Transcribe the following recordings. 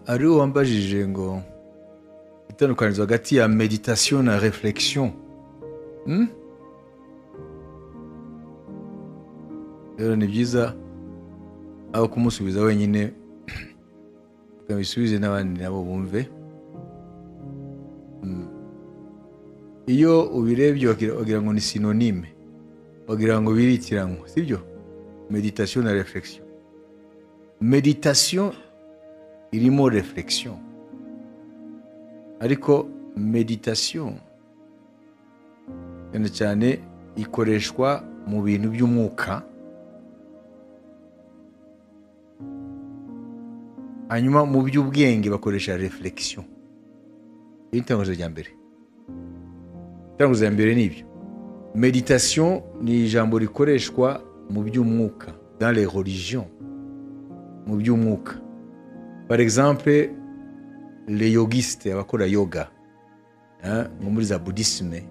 ari wo wambajije ngo itandukanirizo hagati ya meditation na reflection Hmm? rero ni byiza aho kumusubiza wenyine ukabisubize n'abandi nabo bumve Hmm. iyo ubirebye wagira- wagira ngo ni sinonime wagira ngo birikiranywe sibyo meditation na reflection meditation irimo reflection ariko meditation cyane cyane ikoreshwa mu bintu by'umwuka hanyuma mu by'ubwenge bakoresha reflection iri ni itangazo rya mbere itangazo rya mbere ni ibyo meditation ni ijambo rikoreshwa mu by'umwuka dans les religions mu by'umwuka par exemple les yogistes abakora yoga hein, nko muri za buddhisme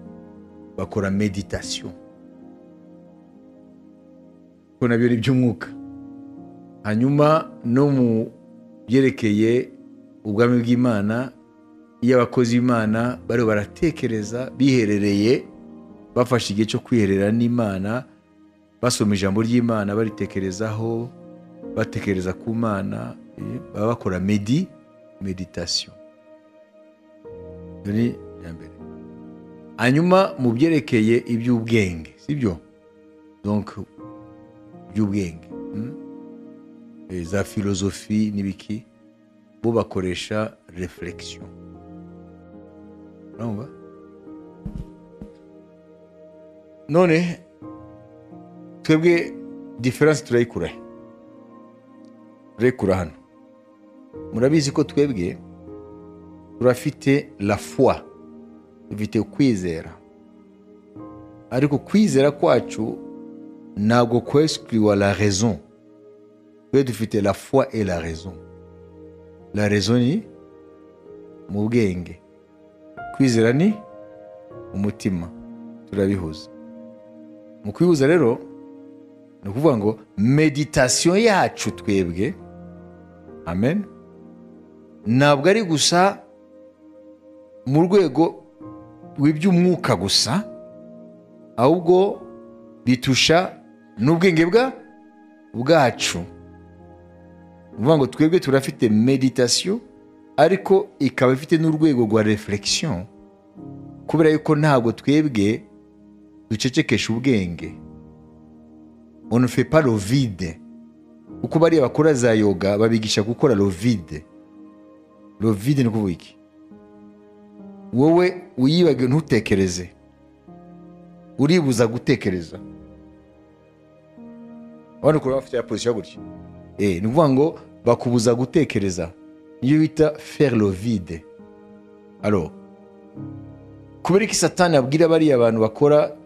bakora meditation ko nabyo ni iby'umwuka hanyuma no mu byerekeye ubwami bw'imana iyo abakozi b'imana bariho baratekereza biherereye bafashe igihe cyo kwiherera n'imana basoma ijambo ry'imana baritekerezaho batekereza ku mana eh, baba bakora medi meditasiyo ni iya mbere hanyuma mu byerekeye iby'ubwenge sibyo donc iby'ubwenge hmm? Eh, za filozofi n'ibiki bo bakoresha reflexion urumva none twebwe diferanse turayikurahe turekura hano murabizi ko twebwe turafite la foi dufite ukwizera ariko kwizera kwacu ntabwo kwesukiriwa la raison twe dufite la foi et la raison la raison ni mu bwenge kwizera ni umutima turabihuza mu kwihuza rero ni ukuvuga ngo meditasiyo yacu twebwe amen ntabwo ari gusa mu rwego rw'iby'umwuka gusa ahubwo bitusha n'ubwenge bwa bwacu ni ukuvuga ngo twebwe turafite meditasiyo ariko ikaba ifite n'urwego rwa reflexion kubera yuko ntabwo twebwe ducecekesha ubwenge on ne fait pas le vide kuko bariya bakora za yoga babigisha gukora le vide le vide ni ukuvuga iki wowe uyibage ntutekereze uribuza gutekereza abandi ukaba bafite ya position gutya Eh, ni ukuvuga ngo bakubuza gutekereza niyo bita faire le vide alors kubera iki satani abwira bariya abantu bakora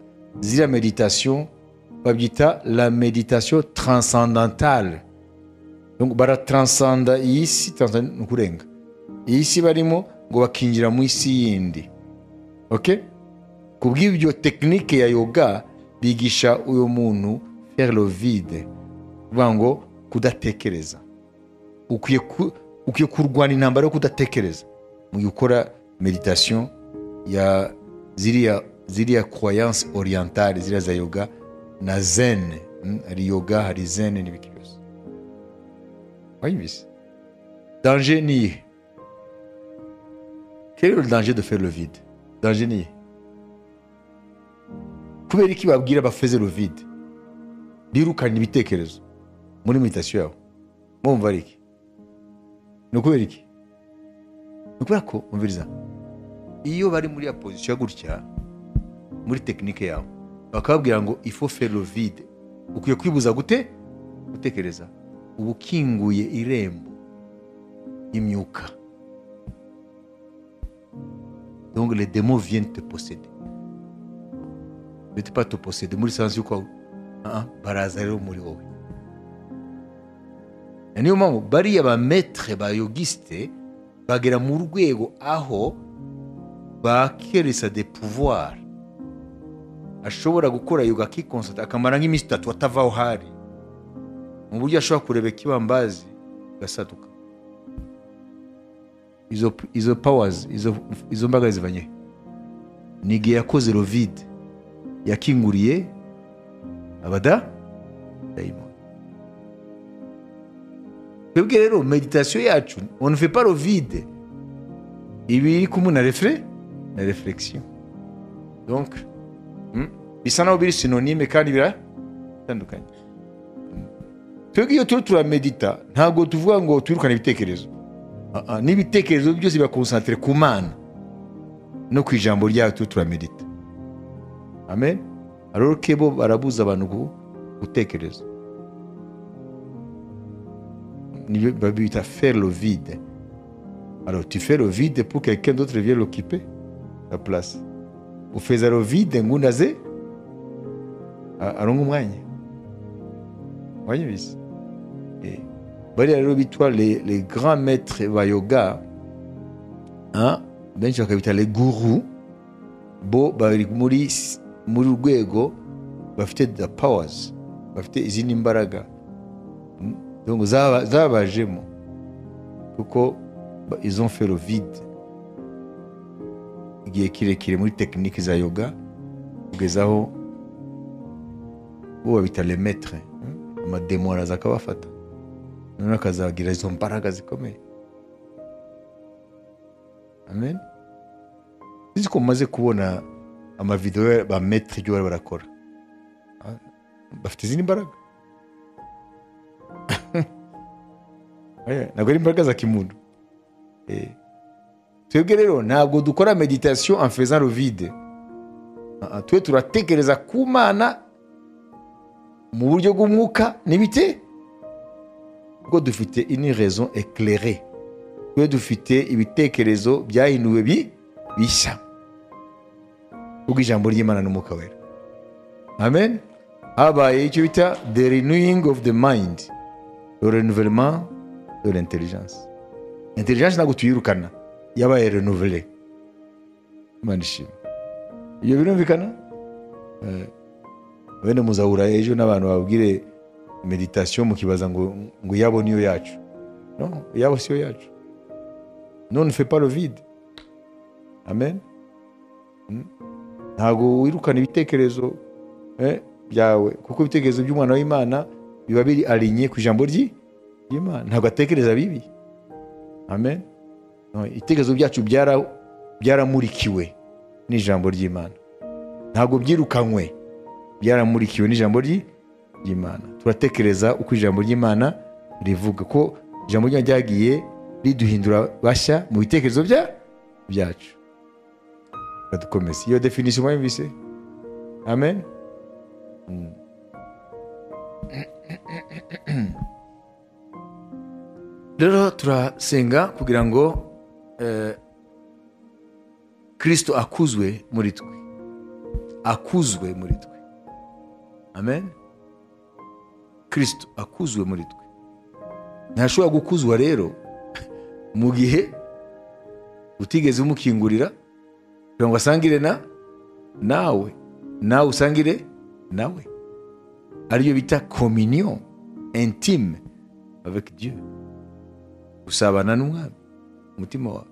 ziriya meditation babyita la meditation transcendantale Donc, barataransanda iyi si transcend- ni ukurenga iyi si barimo ngo bakinjira mu isi yindi okay? ku bw'ibyo tekinike ya yoga bigisha uyu muntu faire le vide kuvuga ngo kudatekereza ukwiye ku- ukwiye kurwana intambara yo kudatekereza mu gihe ukora meditation ya ziriya ziriya croyance orientale ziriya za yoga na zen mm, hari yoga hari zen n'ibiki byose wayibise danger ni iyihe quel est le danger de faire le vide danger ni iyihe kubera iki babwira bafeze le vide birukana ibitekerezo muri meditation yabo mwumva ari iki ni ukubera iki ni ukubera ko umviriza iyo bari muri ya pozisiyo gutya muri tekinike yabo bakababwira ngo ifo ferovide ukwiye kwibuza gute gutekereza uba ukinguye irembo y'imyuka donc les demo viennent te posséder bete pas te posséder muri sansi yuko ah, ah, baraza rero muri wowe Na niyo mpamvu bariya ba maître ba yogisite bagera mu rwego aho bakeresa de pouvoir ashobora gukora yoga akikonsata akamara nk'iminsi itatu atava aho hari mu buryo ashobora kureba ikibambazi agasaduka izo izo powers izo izo mbaraga zivanye ni igihe yakoze rovide yakinguriye abada dayimoni twebwe rero meditasiyo yacu onfe pa rovide iba iri kumwe na refure na reflexio donc mm, bisa naho biri sinonime kandi biratandukanye twebwe iyo turiho turamedita ntabwo tuvuga ngo twirukane ibitekerezo Ah, ah, n'ibitekerezo byose birakonsantire ku mana no ku ijambo ryayo turiho turamedita amen aroro ke bo barabuza abantu gu- gutekereza nibyo babita faire le vide alors tu fais le vide pour que quelqu'un d'autre vienne l'occuper la place ufeza le vide ngo undi aze a- aronke umwanya wanyumvise Eh, bariya rero bitwa les, les grands maîtres ba yoga hein, benshi bakabita les gurus bo bari muri s- muri urwego bafite the powers bafite izindi mbaraga Mm, donc zaba- zabajemo kuko ba- ils ont fait le vide igihe kirekire muri tekiniki za yoga kugeza aho bo babita le maître mm, amademo araza akabafata noneho akazagira izo mbaraga zikomeye amen uzi ko mumaze kubona amavidewo ba metre ibyo bari barakora Ah, bafite izindi mbaraga Oya, ntabwo ari imbaraga za kimuntu Eh. twebwe rero ntabwo dukora meditation en faisant le vide Ah, ah, twe turatekereza ku mana mu buryo bw'umwuka n'ibite kuko dufite ini raison éclairée twe dufite ibitekerezo byahinduwe bi bishya ubwo ijambo ry'imana n'umwuka wera amen habaye icyo bita the renewing of the mind le renouvellement de l'intelligence intelligence ntabwo tuyirukana yabaye renouvelle imana ishima ibyo birumvikana Eh, wenda muzahura ejo n'abantu babwire meditasiyo mukibaza ngo ngo iyabo niyo yacu no iyabo siyo yacu non ne fait pas le vide amen Mm. ntabwo wirukana ibitekerezo eh, byawe kuko ibitekerezo by'umwana w'imana biba biri arinye ku ijambo ry'i- ry'imana ntabwo atekereza bibi amen No, ibitekerezo byacu byara- byaramurikiwe n'ijambo ry'imana ntabwo byirukanywe byaramurikiwe n'ijambo ry'i- ry'imana turatekereza uko ijambo ry'imana rivuga ko ijambo ry'imana ryagiye riduhindura bashya mu bitekerezo bya- byacu Reka dukomeze iyo definisiyo mwayumvise amen Mm. rero turasenga kugira ngo eh, kristo akuzwe muri twe akuzwe muri twe amen kristo akuzwe muri twe ntashobora gukuzwa rero mu gihe utigeze umukingurira kugira ngo asangire na nawe nawe usangire nawe aribyo bita communion intime avec dieu gusabana n'umwami umutima wawe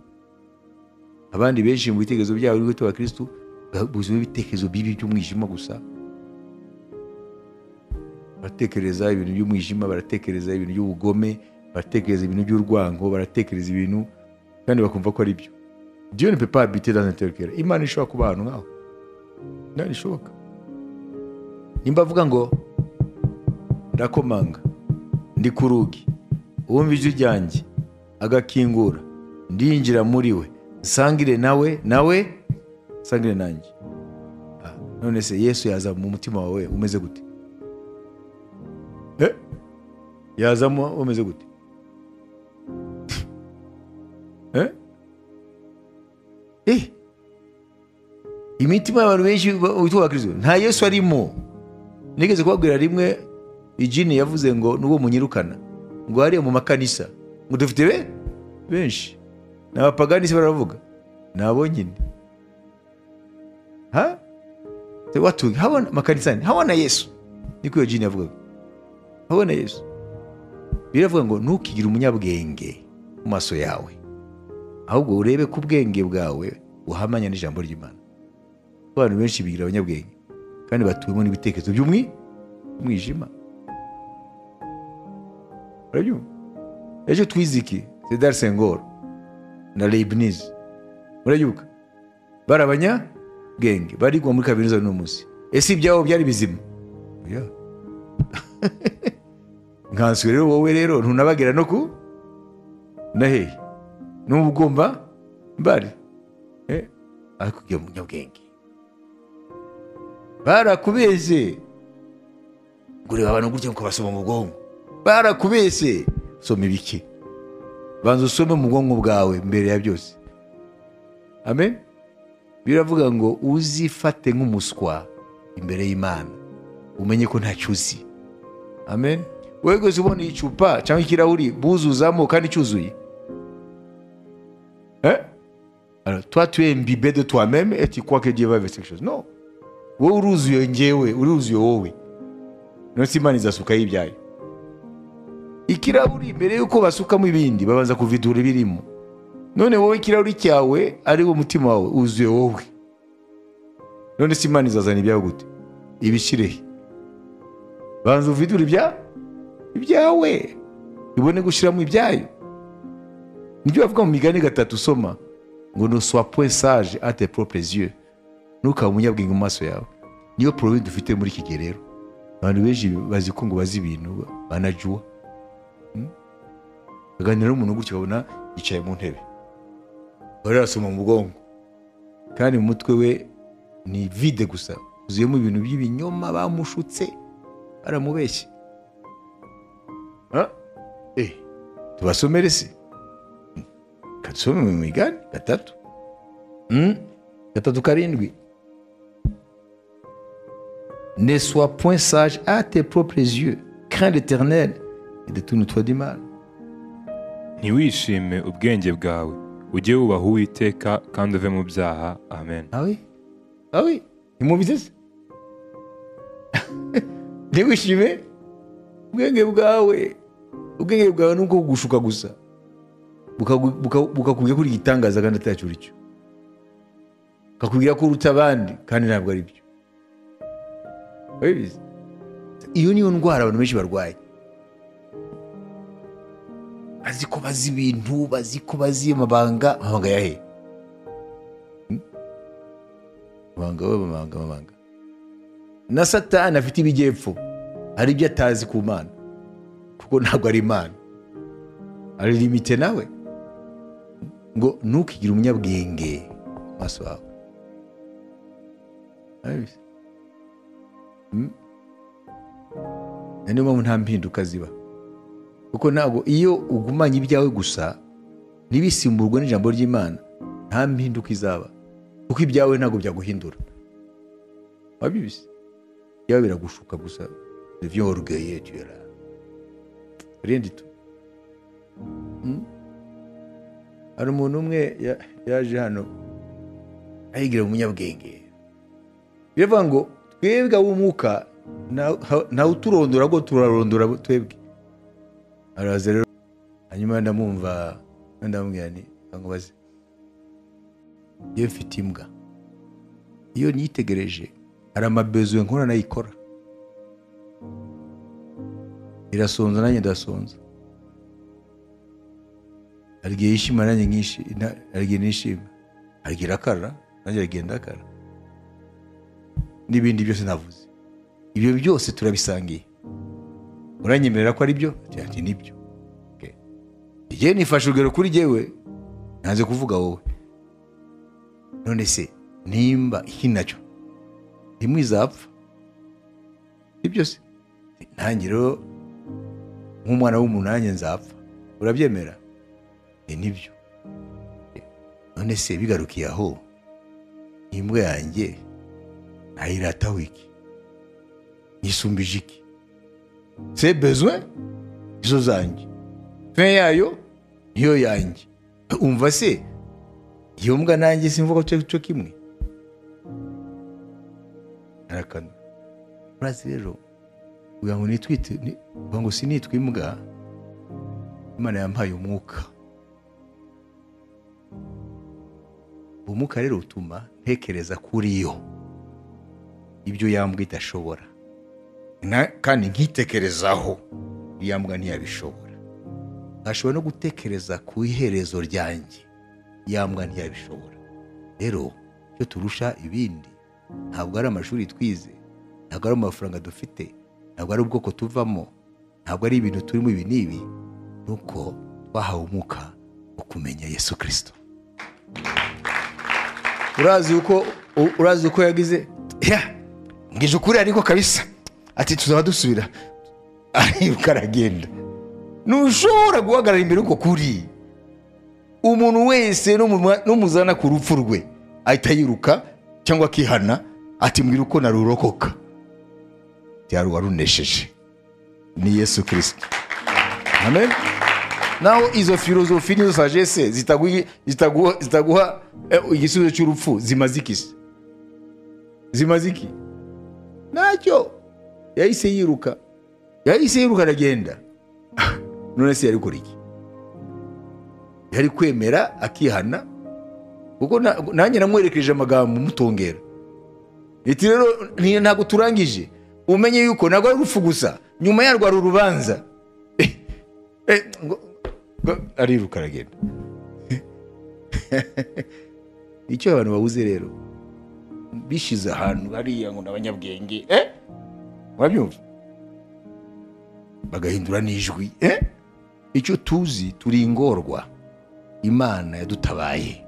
abandi benshi mu bitekerezo byabo uriho abakirisitu buzimo ibitekerezo bibi by'umwijima gusa baratekereza ibintu by'umwijima baratekereza ibintu by'ubugome baratekereza ibintu by'urwango baratekereza ibintu kandi bakumva ko ari byo diyo ni pepa habite dans intercare imana ishobora kuba ahantu nk'aho ntabwo ishoboka nimba avuga ngo ndakomanga ndi ku rugi wumva ijwi ryanjye agakingura ndinjira muri we nsangire nawe nawe nsangire nanjye Ah, none se yesu yaza mu mutima wawe umeze gute Eh, yazamo umeze gute Eh? Eh, imitima y'abantu benshi witwa abakristo nta yesu arimo nigeze kubabwira rimwe ijini yavuze ngo n'uwo munyirukana ngo hariya mu makanisa ngo dufite be benshi ni abapaganisi baravuga ni abo nyine ha Se watu hawana makanisani hawana yesu niko iyo jini yavugaga hawana yesu biravuga ngo ntukigire umunyabwenge mu maso yawe ahubwo urebe ko ubwenge bwawe buhamanya n'ijambo ry'imana abantu benshi bigira abanyabwenge kandi batuwemo n'ibitekerezo by'umwi umwijima urabyumva ejo twize iki sedar sengoro na leibniz murabyuka bari abanyabwenge barigwa muri kaminuza n'uwo munsi ese ibyabo byari bizima Yeah. nkanswe rero wowe rero ntunabagera no ku na hehe n'ubu ugomba mbari Eh, ariko ugiye mu nyabwenge barakubeshye gureba abantu gutya ngo basoma mu bwonko barakubeshye soma ibiki banza usome mu bwonko bwawe mbere ya byose amen biravuga ngo uzifate nk'umuswa imbere y'imana umenye ko ntacyo uzi amen wowe gusa ubona icupa cyangwa ikirahuri buzuzamo kandi cyuzuye Eh? Alors, toi, tu es imbibé de toi-même et tu crois que Dieu va verser quelque chose. Non. wowe uruzuye ngewe uruzuye wowe nonse imana izasukaho ibyayo ikirahuri mbere yuko basukamo ibindi babanza kuvidura ibirimo none wowe ikirahuri cyawe ari wo mutima wawe wuzuye wowe none se imana izazana ibyawe gute ibishyirehe banza uvidure ibya ibyawe ibone gushyiramo ibyayo nibyo bavuga mu migani gatatu usoma ngo ne sois point sage à tes propres yeux ntukaba umunyabwenge mu maso yawe niyo porobe dufite muri iki gihe rero abantu benshi bazi ko ngo bazi ibintu banajuwa Hmm? baganira n'umuntu gutya babona yicaye mu ntebe bari arasoma mu bwonko kandi mu mutwe we ni vide gusa uzuyemo ibintu by'ibinyoma bamushutse baramubeshye Ah, eh, tubasomere se kadusome mu migani gatatu Hmm? gatatu karindwi ne sois point sage à tes propres yeux crains l'éternel et détourne-toi du mal ntiwishime ubwenge bwawe ujye wubaha uwiteka kandi uve mu byaha amen ah oui ah oui ntimubizi se ntiwishime ubwenge bwawe ubwenge bwawe ni uko kugushuka gusa bukagu- buka- bukakubwira ko uri igitangaza kandi atacyo uri cyo kakubwira ko uruta abandi kandi ntabwo ari byo Urabizi? iyo niyo ndwara abantu benshi barwaye bazi ko bazi ibintu bazi ko bazi amabanga amabanga yahe Hmm? amabanga we amabanga amabanga na satani afite ibijyepfo hari ibyo atazi ku mana kuko ntabwo ari imana ari limite nawe ngo ntukigire umunyabwenge mu maso yawe Urabizi? Hmm? Na niyo mpamvu nta mpinduka ziba kuko ntabwo iyo ugumanye ibyawe gusa ntibisimburwe n'ijambo ry'imana nta mpinduka izaba kuko ibyawe ntabwo byaguhindura wabibise ibyawe biragushuka gusa byorogeye tuyara rindi tu Hmm? hari umuntu umwe ya- yaje hano ayigira umunyabwenge biravuga ngo twebwe ab'umwuka nta- ha- ntawe uturondora ngo turarondora abo twebwe araza rero hanyuma ndamwumva ndamubwira nti bamubaze iyo mfite imbwa iyo nyitegereje hari amabezuwe nkora nayikora irasonza nanjye ndasonza hari igihe yishima nanjye nkishi na- hari igihe nishima hari igihe irakara nanjye hari igihe ndakara n'ibindi byose navuze ibyo byose turabisangiye uranyemerera ko ari byo ati nibyo Okay. njyewe nifashe urugero kuri jyewe ntaze kuvuga wowe none se nimba iki nacyo rimwe izapfa si byose nanjye rero nk'umwana w'umuntu nanjye nzapfa urabyemera ni nibyo none se bigarukiye aho imbwa yanjye ntayirataho iki nyisumbije iki se bezwe izo zanjye fin yayo niyo yanjye umva se iyo mbwa nanjye simvuga cyo cyo kimwe arakana urazi rero ugira ngo nitwite ni- ugira ngo sinitwa imbwa imana yampaye umwuka ubumuga rero butuma ntekereza kuri yo ibyo yambwa idashobora Na- kandi nkitekerezaho yambwa ntiyabishobora ashobora no gutekereza ku iherezo ryanjye yambwa ntiyabishobora rero icyo turusha ibindi ntabwo ari amashuri twize ntabwo ari amafaranga dufite ntabwo ari ubwoko tuvamo ntabwo ari ibintu turimo ibi n'ibi ni uko twahawe umwuka wo kumenya yesu kirisito urazi uko u- urazi uko yagize ya mbwije ukuri ariko kabisa ati tuzaba dusubira aribuka aragenda ntushobora guhagarara imbere uko kuri umuntu wese n'umuma- n'umuzana ku rupfu rwe ahita yiruka cyangwa akihana ati mbwira uko narurokoka byari uwarunesheje ni yesu kirisito amen naho izo filozofi n'izo sagesse zitagu- zitaguha zitaguha, eh, igisubizo cy'urupfu zimaze iki se zimaze iki ntacyo yahise yiruka yahise yiruka aragenda none se yari gukora iki yari kwemera akihana kuko na- nanjye namwerekeje amagambo mutongera iti rero ni- ntabwo turangije umenye yuko ntabwo ari urupfu gusa nyuma yarwo hari urubanza Eh, ngo- ngo- ariruka aragenda icyo abantu babuze rero bishize ahantu hariya ngo n'abanyabwenge eh? murabyumva bagahindura n'ijwi eh? icyo tuzi turi ingorwa imana yadutabaye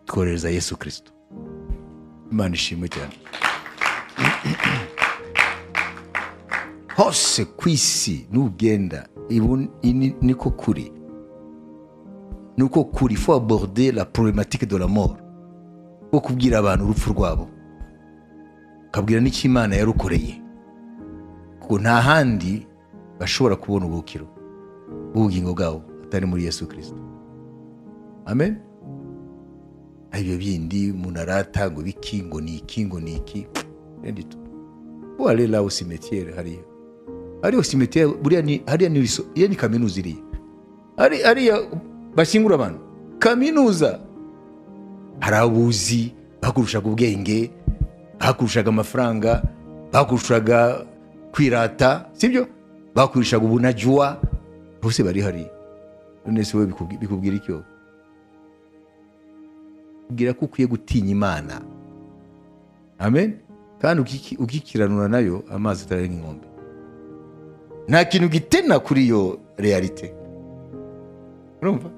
twohereza yesu kirisito imana ishimwe cyane hose ku isi nugenda ibu- ini- niko kuri niko kuri fo aborde la problematike de la mort wo kubwira abantu urupfu rwabo ukabwira n'icyo imana yarukoreye kuko nta handi bashobora kubona ubukiro bw'ubugingo bwabo atari muri yesu kirisito amen hari ibyo bindi umuntu arata ngo biki ngo ni iki ngo ni iki rendi tu ubu hari la simetiere hariya hariya simetiere buriya ni hariya ni riso iyo ni kaminuza iriya hari hariya bashyingura abantu kaminuza hari abuzi bakurushaga ubwenge bakurushaga amafaranga bakurushaga kwirata sibyo bakurushaga ubunajwa bose bari hariya none se wowe bikubwi- bikubwira icyo bwira ko ukwiye gutinya imana amen kandi ukiki- ukikiranura nayo amazi atarenga inkombe nta kintu gitena kuri iyo realite urumva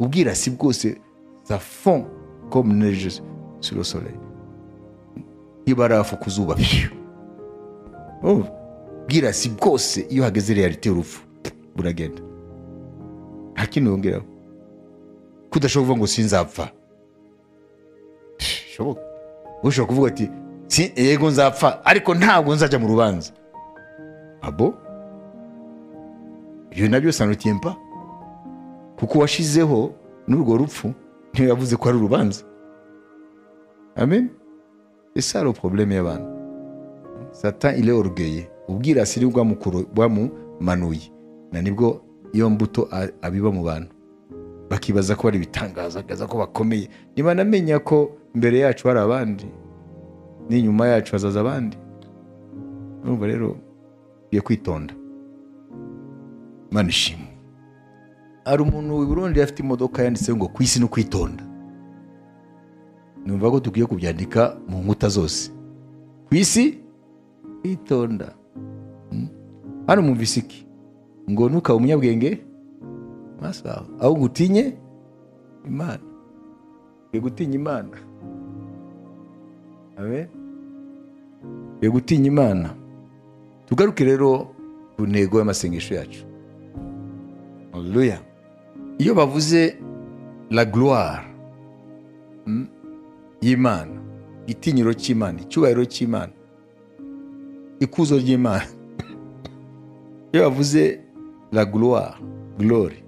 ubwirasi bwose za fond comme neige sur le soleil ibarafu ku zuba pyu urumva ubwirasi bwose iyo hageze realite y'urupfu buragenda nta kintu yongeraho kudashobora kuvuga ngo sinzapfa bishoboka ushobora kuvuga ati "Si- yego nzapfa ariko ntabwo nzajya mu rubanza abo ibyo nabyo sanotempa kuko uwashizeho n'urwo rupfu niwe yavuze ko ari urubanza amen ese hari porobuleme y'abantu sata ile orugeye ubwirasi ni bwamukuru- bwamumanuye na nibwo iyo mbuto a- abiba mu bantu bakibaza ko bari ibitangaza akaza ko bakomeye niba namenya ko imbere yacu hari abandi n'inyuma yacu hazaza abandi urumva rero ugiye kwitonda imana ishimwe hari umuntu i burundi afite imodoka yanditseho ngo ku isi no kwitonda numva ko dukwiye kubyandika mu nkuta zose ku isi kwitonda Mm. hano mwumvise iki ngo ntukabe umunyabwenge maso yawe ahubwo utinye imana ugiye gutinya imana amen ugiye gutinya imana tugaruke rero ku ntego y'amasengesho yacu haleluya iyo bavuze la gloire mm, y'imana igitinyiro cy'imana icyubahiro cy'imana ikuzo ry'imana iyo bavuze la gloire glory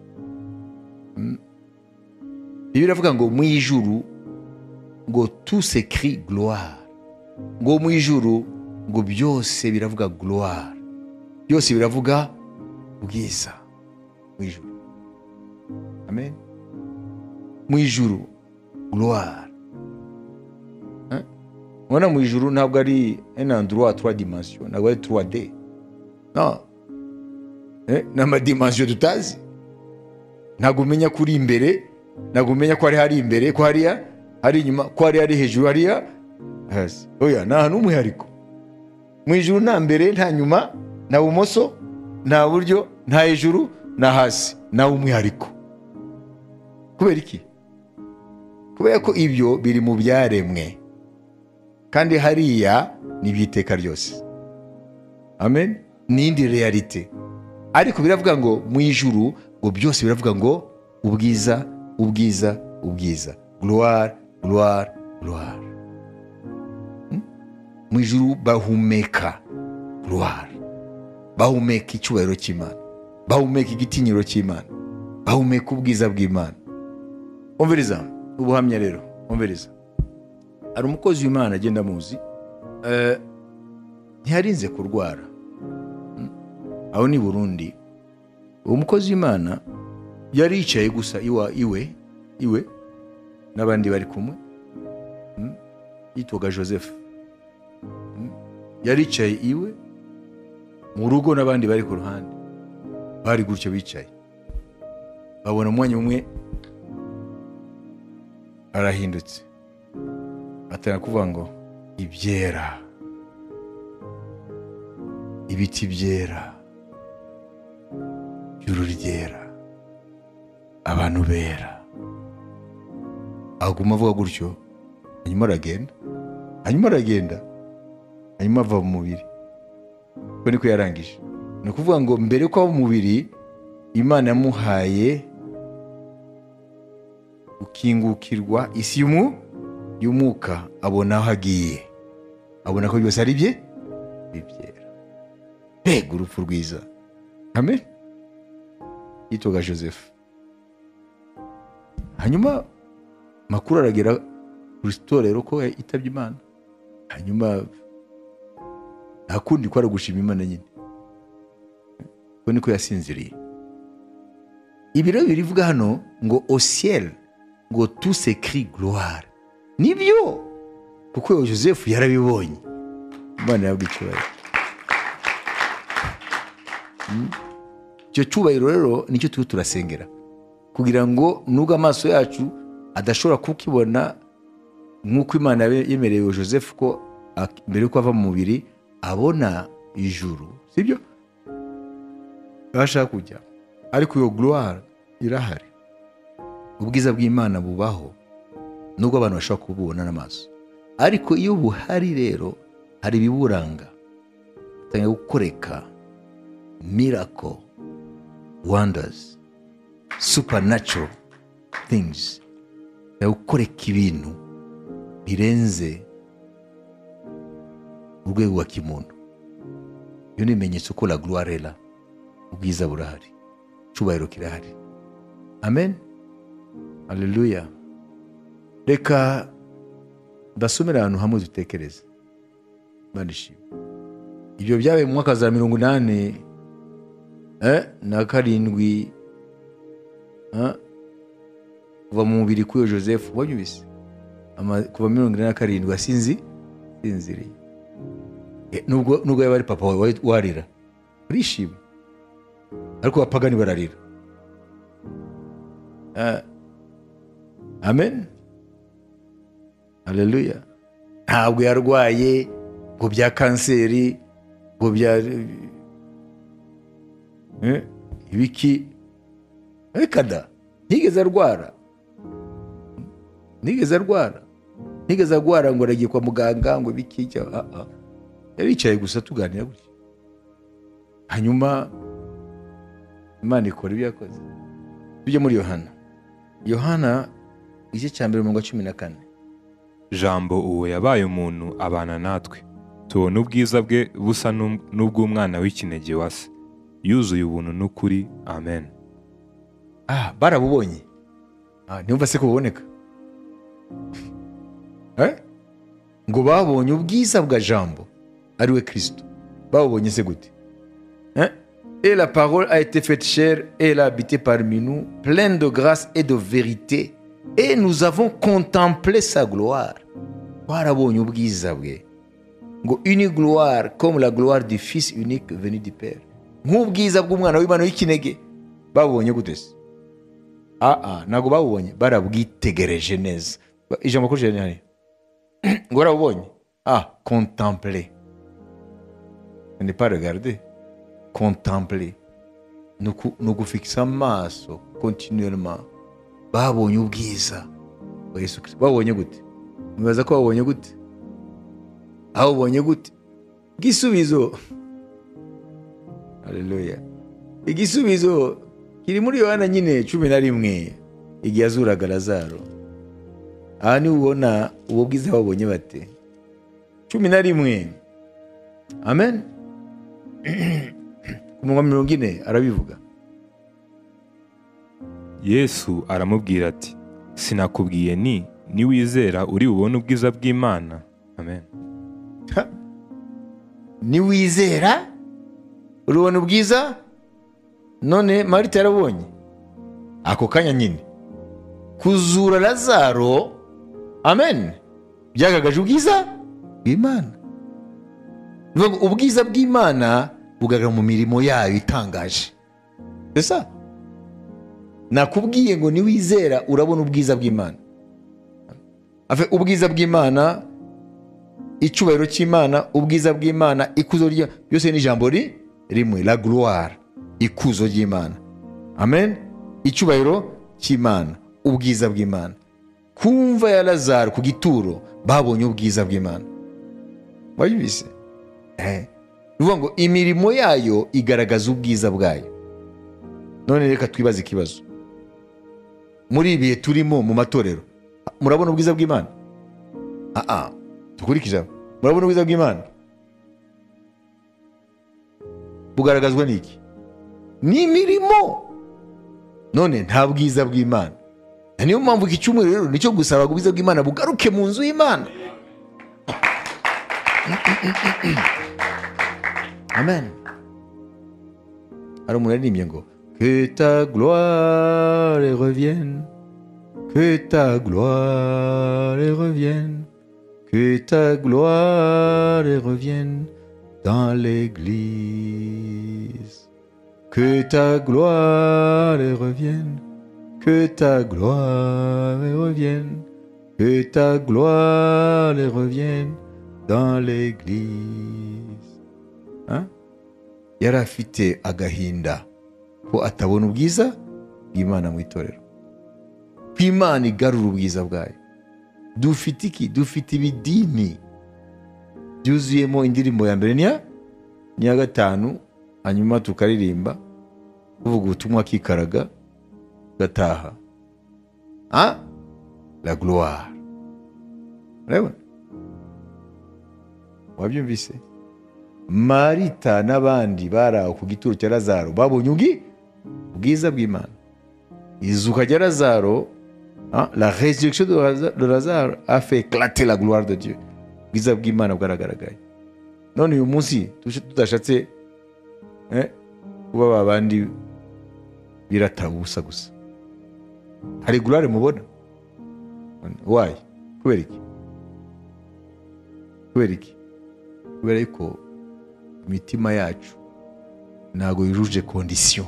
bibiliya iravuga ngo mu ijuru ngo tusekiri gloire ngo mu ijuru ngo byose biravuga gloire byose biravuga bwiza mu ijuru amen mu ijuru gloire Hein? ubona mu ijuru ntabwo ari un endroit trois dimension ntabwo ari 3D no Eh, ni amadimensiyo tutazi ntabwo umenya ko uri imbere ntabwo umenya ko hari hari imbere ko hariya hari inyuma ko hari hari hejuru hariya hasi oya ni ahantu h'umwihariko mu ijuru nta mbere nta nyuma nta bumoso nta buryo nta hejuru nta hasi nta umwihariko kubera iki kubera ko ibyo biri mu byaremwe kandi hariya ni iby'iteka ryose amen ni indi realite ariko biravuga ngo mu ijuru ngo byose biravuga ngo ubwiza ubwiza ubwiza gloire gloire gloire mu ijuru bahumeka gloire bahumeka icyubahiro cy'imana bahumeka igitinyiro cy'imana bahumeka ubwiza bw'imana umviriza ubuhamya rero umviriza hari umukozi w'imana agenda amuzi eh, ntiyarinze kurwara Mm. aho ni burundi uwo mukozi w'imana yari yicaye gusa iwa, iwe iwe n'abandi bari kumwe Mm. yitwaga joseph Mm. yari yicaye iwe mu rugo n'abandi bari ku ruhande bari gutyo bicaye babona umwanya umwe arahindutse atangira kuvuga ngo ibyera ibiti byera ijuru ryera abantu bera aguma avuga gutyo hanyuma aragenda hanyuma aragenda hanyuma ava mu mubiri ko niko yarangije ni ukuvuga ngo mbere yuko aba umubiri imana yamuhaye gukingukirwa isi y'umu y'umwuka abona aho agiye abona ko byose ari bye bibyera mbega urupfu rwiza amen yitwaga joseph hanyuma makuru aragera ku itorero ko yitabye imana hanyuma nta kundi kwari gushima imana nyine ko niko yasinziriye ibi rero birivuga hano ngo osiel ngo tu sekiri gloire nibyo kuko uwo joseph yarabibonye imana yabwa icyubahiro Mm. icyo cyubahiro rero nicyo turiho turasengera kugira ngo nubwo amaso yacu adashobora kukibona nk'uko imana yabe- yemerewe joseph ko ak- mbere yuko ava mu mubiri abona ijuru sibyo abasha kujya ariko iyo gloire irahari ubwiza bw'imana bubaho nubwo abantu bashobora kububona n'amaso ariko iyo buhari rero hari ibiburanga tangira gukoreka miracle wonders supernatural things tangira gukoreka ibintu birenze urwego rwa kimuntu iyo ni ibimenyetso ko la gloire est là ubwiza burahari icyubahiro kirahari amen haleluya reka ndasomera ahantu hamwe dutekereze Imana ishimwe ibyo byabaye mu mwaka za mirongo inani eh, na karindwi eh, kuva mu mubiri k'uyo joseph ubonye ubise Ama- kuva mirongo inani na karindwi asinzi sinziriye Eh, nubwo nubwo yaba ari papa wawe wari- warira urishima ariko abapagani bararira Eh, amen haleluya ntabwo yarwaye ngo bya kanseri ngo bya Eh, ibiki reka da ntigeze arwara ntigeze arwara ntigeze arwara ngo aragiye kwa muganga ngo ibiki cya- ah, ah. yari yicaye gusa tuganira gutya hanyuma imana ikora ibyo yakoze tujye muri yohana yohana igice cya mbere mu cumi na kane jambo uwo yabaye umuntu abana natwe tubona ubwiza bwe busa n'um- n'ubw'umwana w'ikinege wa se yuzuye ubuntu n'ukuri amen ah barabubonye ah, ntibumva se ko buboneka Eh? ngo babonye ubwiza bwa jambo ari we kristo babonye se gute Hein? Et la parole a été faite chère et elle a habité parmi nous, pleine de grâce et de vérité. et nous avons contemplé sa gloire twarabonye ubwiza bwe ngo une gloire comme la gloire du fils unique venu du père nk'ubwiza bw'umwana w'imana w'ikinege babubonye gute se aa ntabwo babubonye barabwitegereje neza Ba- ijambo kuri jerene hari ngo barabubonye ah contemple ne pas regarder contemple ni uku- ni ugufigisa amaso kontinuellement babonye ubwiza bwa yesu kirisito babonye gute mubaza ko babonye gute aho ubonye gute igisubizo haleluya igisubizo kiri muri yohana nyine cumi na rimwe igihe azuraga lazaro aha niho ubona ubu bwiza babonye bate cumi na rimwe amen ku munwa mirongo ine arabivuga yesu aramubwira ati sinakubwiye ni niwizera uri bubone ubwiza bw'imana amen niwizera urubona ubwiza none marita yarabonye ako kanya nyine kuzura lazaro amen byagaragaje ubwiza bw'imana Ni ukuvuga ngo ubwiza bw'imana bugaragara mu mirimo yayo itangaje esa nakubwiye ngo niwizera urabona ubwiza bw'imana Afe, ubwiza bw'imana icyubahiro cy'imana ubwiza bw'imana ikuzo rya byose ni ijambo ri rimwe la gloire ikuzo ry'imana amen icyubahiro cy'imana ubwiza bw'imana ku mva ya lazaro ku gituro babonye ubwiza bw'imana wayibise Eh. Ni ukuvuga ngo imirimo yayo igaragaza ubwiza bwayo none reka twibaze ikibazo muri ibi bihe turimo mu matorero murabona ubwiza bw'imana aa dukurikijeho murabona ubwiza bw'imana bugaragazwa n'iki n'imirimo none nta bwiza bw'imana Na niyo mpamvu iki cyumweru rero nicyo gusaba ngo ubwiza bw'imana bugaruke mu nzu y'imana amen hari umuntu yaririmbye ngo que ta gloire revienne que ta gloire revienne que ta gloire revienne dans l'Église. Que ta gloire revienne, que ta gloire revienne, que ta gloire revienne dans l'Église. Hein? yari afite agahinda ko atabona ubwiza bw'imana mu itorero ko imana igarura ubwiza bwayo dufite iki dufite ibidini byuzuyemo indirimbo ya mbere niya niya gatanu hanyuma tukaririmba tuvuga ubutumwa kikaraga gataha a la gloire urabona wabyumvise marita n'abandi bari aho ku gituro cya lazaro babonye ubwi ubwiza bw'imana izuka rya lazaro Hein, la résurrection de Laza- de Lazare a fait éclater la gloire de Dieu. Ubwiza bw'Imana bwaragaragaye. None uyu munsi tuje- tudashatse eh, kuba ba bandi birataba ubusa gusa. Hari gloire mubona? Why? Kubera iki? Kubera iki? Kubera yuko imitima yacu ntago yujuje condition.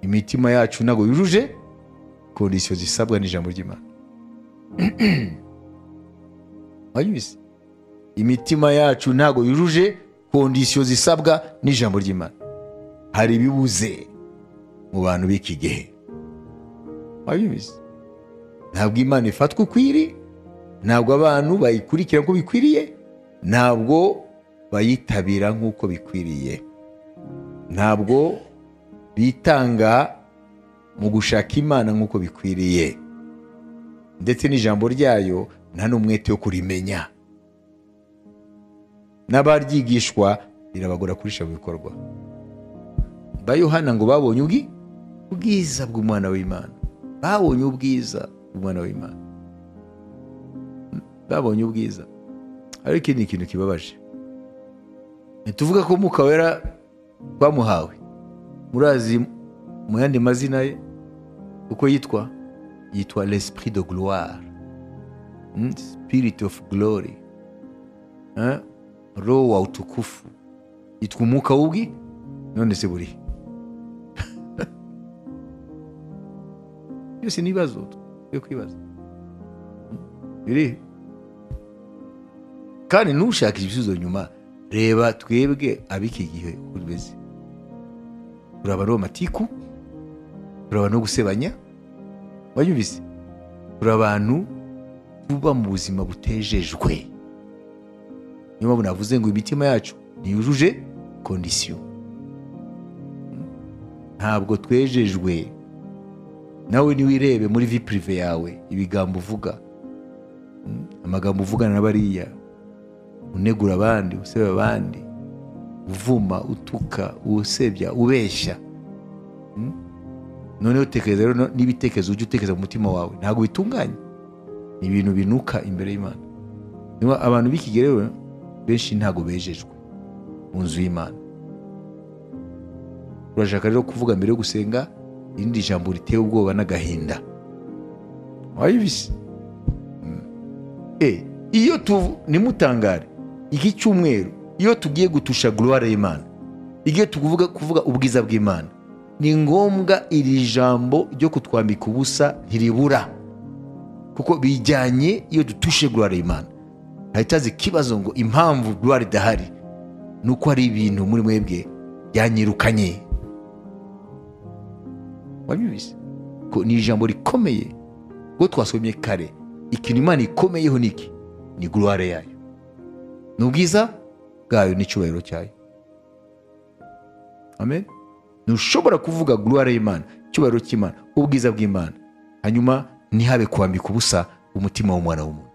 Imitima yacu ntago yujuje kondisiyo zisabwa n'ijambo ry'imana wanyibise imitima yacu ntago yujuje kondisiyo zisabwa n'ijambo ry'imana hari ibibuze mu bantu b'iki gihe wanyibise ntabwo imana ifatwa uko iri ntabwo abantu bayikurikira nk'uko bikwiriye ntabwo bayitabira nk'uko bikwiriye ntabwo bitanga mu gushaka imana nk'uko bikwiriye ndetse n'ijambo ryayo nta n'umwete wo kurimenya n'abaryigishwa rirabagora kurisha mu bikorwa ba yohana ngo babonye ubwi ubwiza bw'umwana w'imana babonye ubwiza bw'umwana w'imana Mm, babonye ubwiza ariko iki ni ikintu kibabaje ntituvuga ko mwuka wera twamuhawe murazi mu yandi mazina ye uko yitwa yitwa l'esprit de gloire Mm, spirit of glory Eh? roho wa utukufu yitwa umwuka w'ubwi none se burihe byose ni ibibazo yo kwibaza Mm, birihe kandi ntushake ibisubizo nyuma reba twebwe ab'iki gihe uko tumeze uraba ari amatiku uraba no gusebanya wayumvise uri abantu tuba mu buzima butejejwe niyo mpamvu navuze ngo imitima yacu ntiyujuje kondisiyo ntabwo twejejwe nawe niwirebe muri vi pirive yawe ibigambo uvuga amagambo uvugana na bariya unegura abandi usebe abandi uvuma utuka usebya ubeshya Mm? noneho tekereza rero no- n'ibitekerezo ujya utekereza mu mutima wawe ntabwo bitunganye ni ibintu binuka imbere y'imana niba abantu b'iki gihe rero benshi ntabwo bejejwe mu nzu y'imana urashaka rero kuvuga mbere yo gusenga irindi jambo riteye ubwoba n'agahinda wayibise Eh, iyo tuvu nimutangare iki cyumweru iyo tugiye gutusha gloire y'imana igiye tuvuga kuvuga ubwiza bw'imana ni ngombwa iri jambo ryo kutwambika ubusa ntiribura kuko bijyanye iyo dutushe gloire y'imana hahitaze ikibazo ngo impamvu gloire idahari ni uko hari ibintu muri mwebwe byanyirukanye wabyumvise ko ni ijambo rikomeye ubwo twasomye kare ikintu imana ikomeyeho ni iki ni gloire yayo ni ubwiza bwayo n'icyubahiro cyayo amen ntushobora kuvuga gloire y'imana icyubahiro cy'imana ubwiza bw'imana hanyuma ntihabe kwambika ubusa umutima w'umwana w'umuntu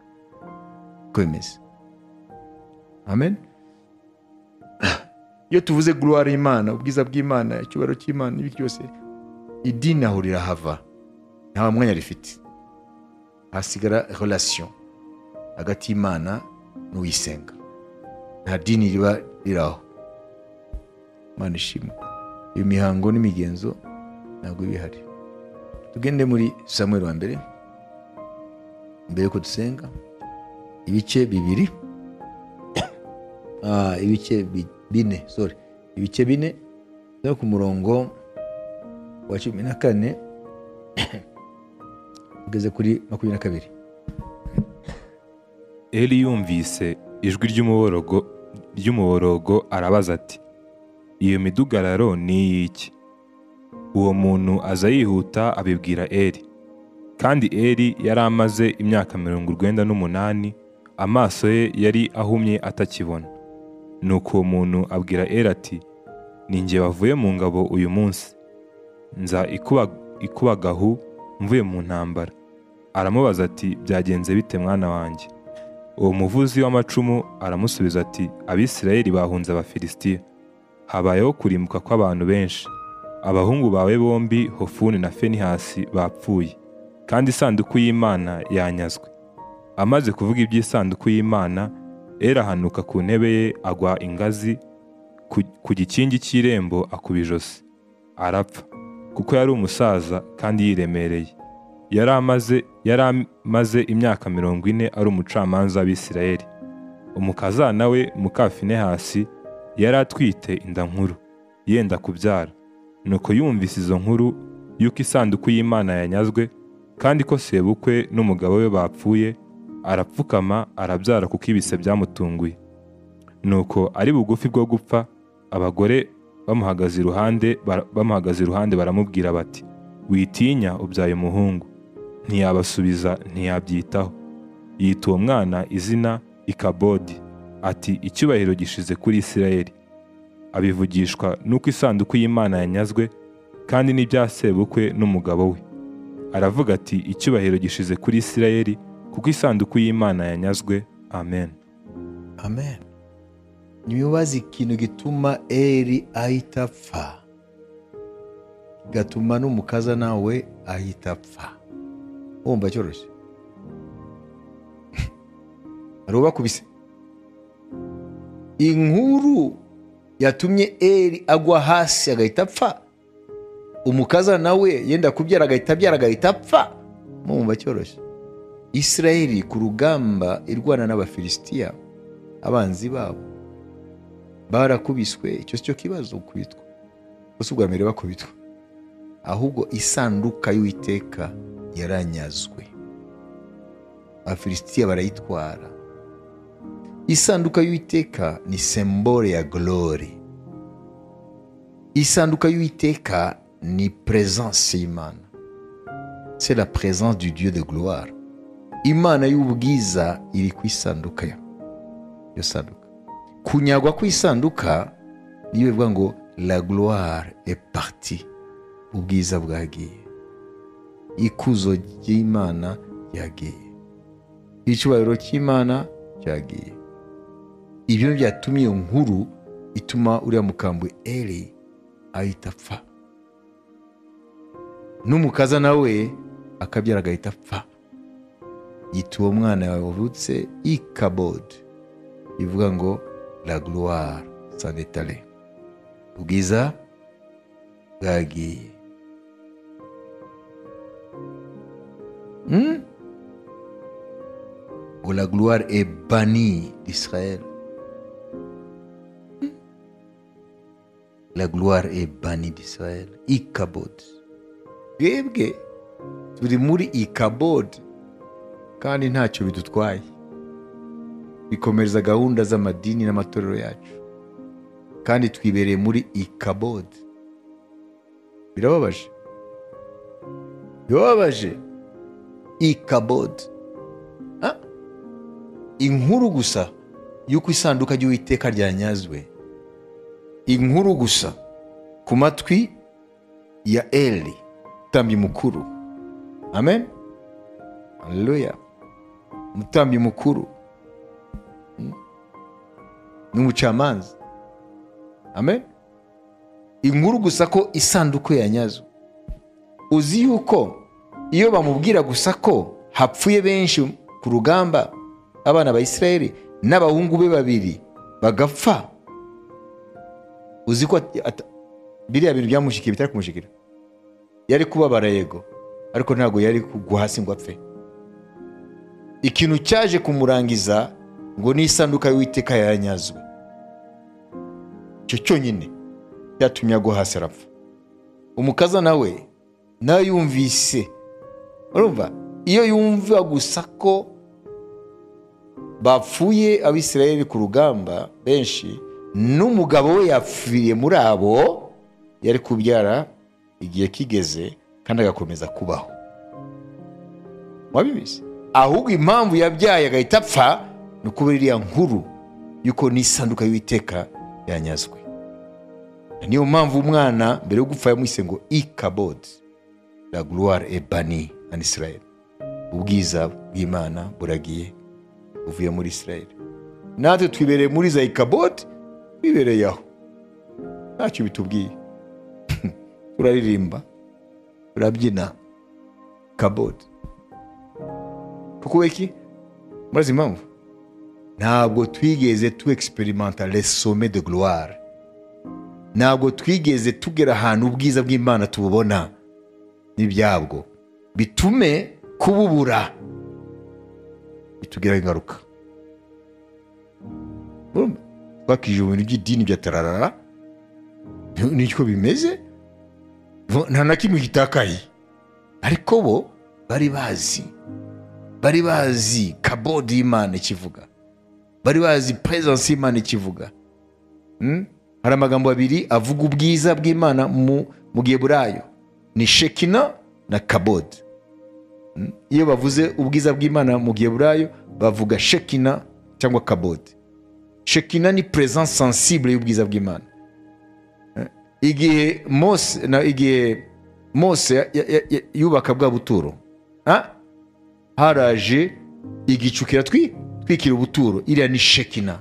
uko bimeze amen iyo tuvuze gloire y'imana ubwiza bw'imana icyubahiro cy'imana n'ibindi byose idini aho rirahava nta mwanya rifite hasigara relation hagati y'imana n'uyisenga nta dini riba riraho imana ishimwe iyo mihango n'imigenzo ntabwo iba ihari tugende muri samuel wa mbere mbere yuko dusenga ibice bibiri Ah, ibice bi- bine sorry ibice bine byo ku murongo wa cumi na kane ugeze kuri makumyabiri na kabiri Eli yumvise ijwi ry'umuborogo ry'umuborogo arabaza ati iyo midugararo ni iy'iki uwo muntu aza yihuta abibwira Eli kandi Eli yari amaze imyaka mirongo urwenda n'umunani amaso ye yari ahumye atakibona nuko uwo muntu abwira Eli ati ni njye wavuye mu ngabo uyu munsi nza ikuba, ikubagahu mvuye mu ntambara aramubaza ati byagenze bite mwana wanjye uwo muvuzi w'amacumu aramusubiza ati abisirayeli bahunze abafilisitiya habayeho kurimbuka kw'abantu benshi abahungu bawe bombi hofuni na fenihasi bapfuye kandi isanduku y'imana yanyazwe amaze kuvuga iby'isanduku y'imana erahanuka ku ntebe ye agwa ingazi ku- ku gikingi cy'irembo akuba ijosi arapfa kuko yari umusaza kandi yiremereye yari amaze yari amaze imyaka mirongo ine ari umucamanza w'abisirayeli umukazana we muka finehasi yari atwite inda nkuru yenda kubyara nuko yumvise izo nkuru y'uko isanduku y'imana yanyazwe kandi ko sebukwe n'umugabo we bapfuye arapfukama arabyara kuko ibise byamutunguye nuko ari bugufi bwo gupfa abagore bamuhagaze iruhande bara- bamuhagaze iruhande baramubwira bati witinya ubyaye umuhungu ntiyabasubiza ntiyabyitaho yita uwo mwana izina ikabodi ati icyubahiro gishize kuri isirayeli abivugishwa n'uko isanduku y'imana yanyazwe kandi n'ibya sebukwe n'umugabo we aravuga ati icyubahiro gishize kuri isirayeli kuko isanduku y'imana yanyazwe amen amen ntibibaze ikintu gituma eri ahita apfa kigatuma n'umukaza nawe ahita apfa wumva cyoroshye hari ubakubise inkuru yatumye eri agwa hasi agahita apfa umukaza nawe yenda kubyara agahita abyara agahita apfa mumva cyoroshye isirayeli ku rugamba irwana n'abafilisitiya abanzi babo barakubiswe icyo si cyo kibazo gukubitwa gusa ubwa mbere bakubitwa ahubwo isanduka y'uwiteka yaranyazwe abafilisitiya barayitwara isanduka y'uwiteka ni sembore ya gorore isanduka y'uwiteka ni peresanse y'imana c'est la présence du dieu de gloire imana y'ubwiza iri ku isanduka yo iyo sanduka kunyagwa ku isanduka niyo bivuga ngo la gloire est partie ubwiza bwagiye ikuzo ry'imana ryagiye icyubahiro cy'imana cyagiye ibyo byatumye iyo nkuru ituma uriya mukambwe eri ahita apfa n'umukaza nawe akabyara agahita apfa yita uwo mwana wavutse ikabodi bivuga ngo la gloire sanetare ubwiza bwagiye Hmm? Ngo la gloire est bannie d'Israël. Hmm? La gloire est bannie d'Israël. Ikabod. Twebwe turi muri ikabod kandi ntacyo bidutwaye. Bikomereza gahunda z'amadini n'amatorero yacu. Kandi twibereye muri ikabod. Birababaje. Birababaje. ikabod Ah? inkuru gusa y'uko isanduka ry'uwiteka ryanyazwe inkuru gusa ku matwi ya eli mutambyi mukuru amen haleluya umutambyi mukuru Mm. n'umucamanza amen inkuru gusa ko isanduku yanyazwe uzi yuko iyo bamubwira gusa ko hapfuye benshi ku rugamba abana ba Isirayeli n'abahungu be babiri bagapfa uzi ko ati- ata- biriya bintu byamushyikiye bitari kumushikira yari kubabara yego ariko ntabwo yari kugwa hasi ngo apfe ikintu cyaje kumurangiza ngo n'isanduka y'uwiteka yaranyazwe icyo cyonyine cyatumye agwa hasi arapfa umukaza nawe nawe yumvise urumva iyo yumva gusa ko bapfuye abisirayeli ku rugamba benshi n'umugabo we yapfiriye muri abo yari kubyara igihe kigeze kandi agakomeza kubaho wabibizi ahubwo impamvu yabyaye agahita apfa ni ukubera iriya nkuru y'uko n'isanduka y'uwiteka yanyazwe niyo mpamvu umwana mbere yo gupfa yamwise ngo ikabodi la gloire est bannie en Israël. Ubwiza bw'Imana buragiye buvuye muri Israël. Natwe twibereye muri za Ikabot, twibereye aho. Ntacyo bitubwiye. Turaririmba, turabyina. Kabot. Kuko iki? Murazi impamvu? Ntabwo twigeze tu experimenta les sommets de gloire. Ntabwo twigeze tugera ahantu ubwiza bw'Imana tububona n'ibyabwo bitume kububura bitugiraho ingaruka Urumva? twakije mu bintu by'idini bya tararara nicyo bimeze nta na kimwe gitakaye ariko bo bari bazi bari bazi kabodi y'imana ikivuga bari bazi peresansi y'imana ikivuga Mm? hari amagambo abiri avuga ubwiza bw'imana mu mu giheburayo ni shekina na kabodi Mm? iyo bavuze ubwiza bw'imana mu giheburayo bavuga shekina cyangwa kabodi shekina ni presence sensible y'ubwiza bw'imana Eh? igihe mose na igihe mose ya- ya- ya- ya- yubaka bwa buturo Ah? haraje igicu kiratwikira ubuturo iriya ni shekina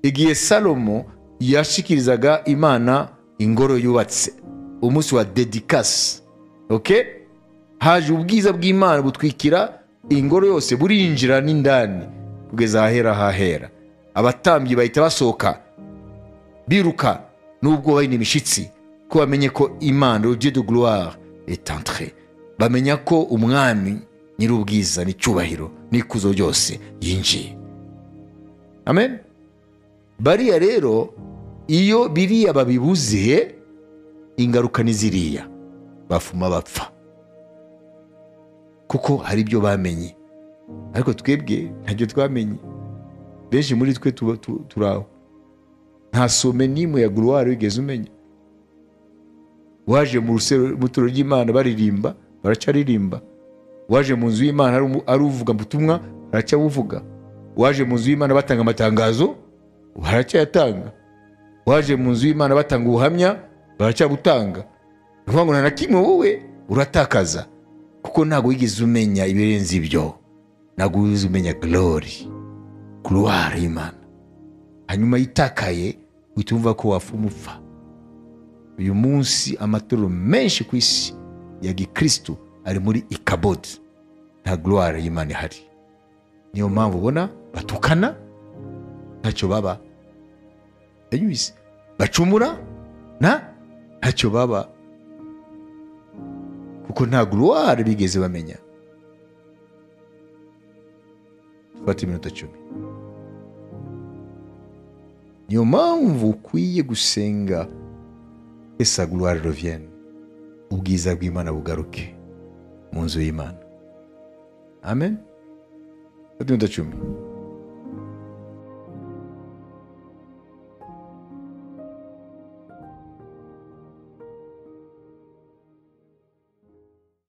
igihe salomo yashikirizaga imana ingoro yubatse umunsi wa dedikasi okay? haje ubwiza bw'imana butwikira ingoro yose burinjira n'indani kugeza ahahera hahera abatambyi bahita basohoka biruka n'ubwo bahina imishyitsi ko bamenye ko imana le Dieu de gloire est entré bamenya ko umwami nyir'ubwiza n'icyubahiro n'ikuzo ryose yinjiye amen bariya rero iyo biriya babibuziye ingaruka ni ziriya bafuma bapfa kuko hari ibyo bamenye ariko twebwe ntacyo twamenye benshi muri twe tuba tu- turi aho nta some n'imwe ya guruwari wigeze umenya waje mu rusero- mu itorero ry'imana baririmba baracaririmba waje mu nzu y'imana ari umu- ari uvuga ubutumwa baracyabuvuga waje mu nzu y'imana batanga amatangazo baracyayatanga waje mu nzu y'imana batanga ubuhamya baracyabutanga ni ukuvuga ngo nta na kimwe wowe uratakaza kuko ntabwo wigeze umenya ibirenze ibyo ntabwo wigeze umenya glory gloire y'imana hanyuma yitakaye uhita wumva ko wafuma upfa uyu munsi amatorero menshi ku isi ya gikristo ari muri ikabodi nta gloire y'imana ihari niyo mpamvu ubona batukana ntacyo baba yanyuze bacumura na ntacyo baba kuko nta gloire bigeze bamenya fata iminota cumi niyo mpamvu ukwiye gusenga esa gloire revienne ubwiza bw'imana bugaruke mu nzu y'imana amen fata iminota cumi